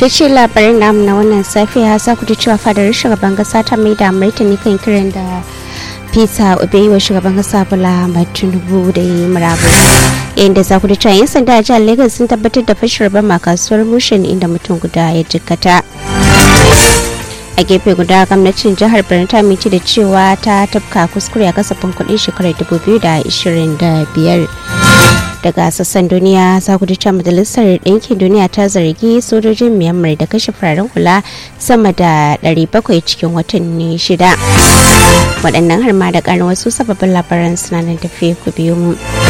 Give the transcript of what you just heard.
ta ce labarin namu na wannan safiya za ku ji cewa fadar shugaban kasa ta mai da martani kan kiran da peter obi wa shugaban kasa bola tinubu da yi murabu inda za ku ji cewa yan sanda a jihar lagos sun tabbatar da fashewar bama kasuwar mushin inda mutum guda ya jikkata a gefe guda gwamnatin jihar birnin ta minci da cewa ta tafka kuskure a kasafin kudin shekarar 2025 daga sassan duniya za ku cewa majalisar ɗinkin duniya ta zargi sojojin myanmar da kashe fararen hula sama da 700 cikin watanni shida waɗannan har ma da ƙarin wasu sababbin labaran suna nan tafiye ku biyu mu